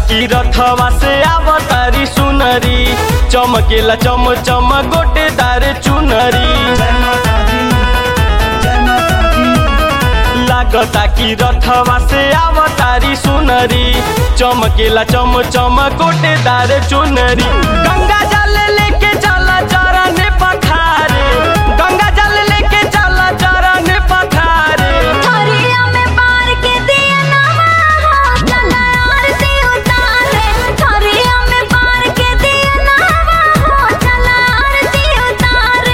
कि रथवा से आवतारी सुनरी चमकेला चम चम गोटेदार चुनरी जय माता दी जय माता दी लागता कि रथवा से आवतारी सुनरी चमकेला चम चम गोटेदार चुनरी गंगा जल लेके चला चरण पखारे गंगा जल लेके चला चरण पखारे थरिया में बार के दिया नवा हो चला आरती उतारे थरिया में बार के दिया नवा हो चला आरती उतारे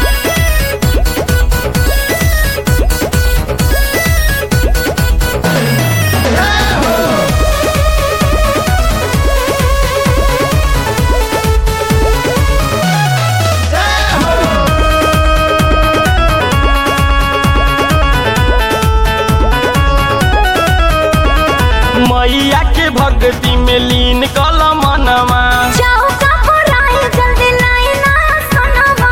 मैया के भक्ति में लीन कल मनवा जाओ का पुराई जल्दी लाई ना सुनवा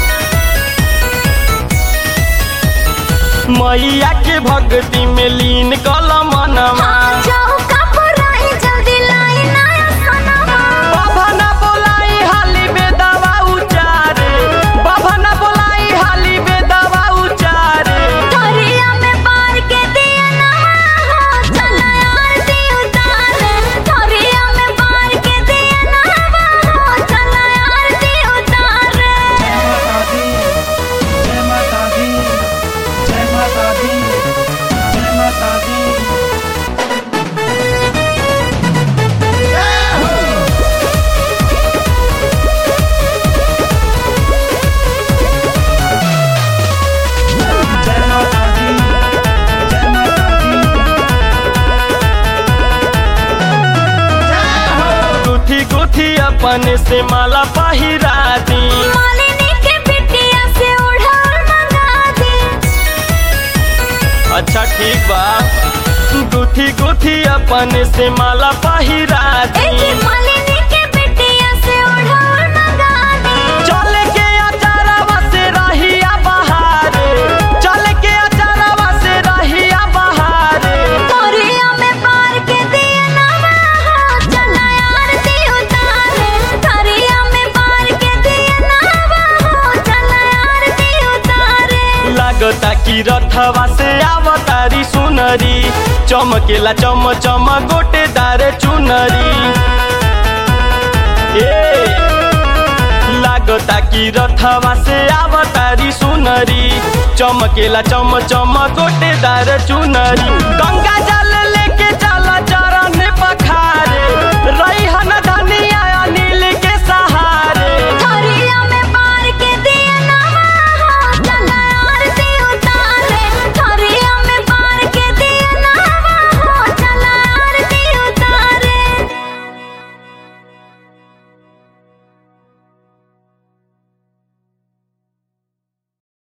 मैया के भक्ति में लीन कल मनवा जाओ का पुराई जल्दी लाई ना सुनवा बाबा ना बोलाई हाली बेदवा उचारे बाबा ना बोलाई हाली बेदवा उचारे थरिया में बार के दिया नवा हो चला आरती उतारे थरिया में बार के दिया नवा हो चला आरती उतारे जय माता दी जय माता दी जय माता दी जय माता दी जय माता दी जय माता दी गुथी गुथी अपन से माला पहिरा दी मालिनी के बिटिया से उड़ाल मंगा दे अच्छा ठीक बा गुथी गुथी अपन से माला पहिरा दी एकी मालिनी के बिटिया से उड़ाल मंगा दे चल के अचारवा से रहिया बहारे चल के अचारवा से रहिया बहारे थरिया में बार के दिया नवा हो चला आरती उतारे थरिया में बार के दिया नवा हो चला आरती उतारे लागता कि रथवा से आवतारी सुनरी चमकेला चम चम गोटेदार चुनरी ए लागता कि रथवा से आवतारी सुनरी चमकेला चम चम गोटेदार चुनरी गंगा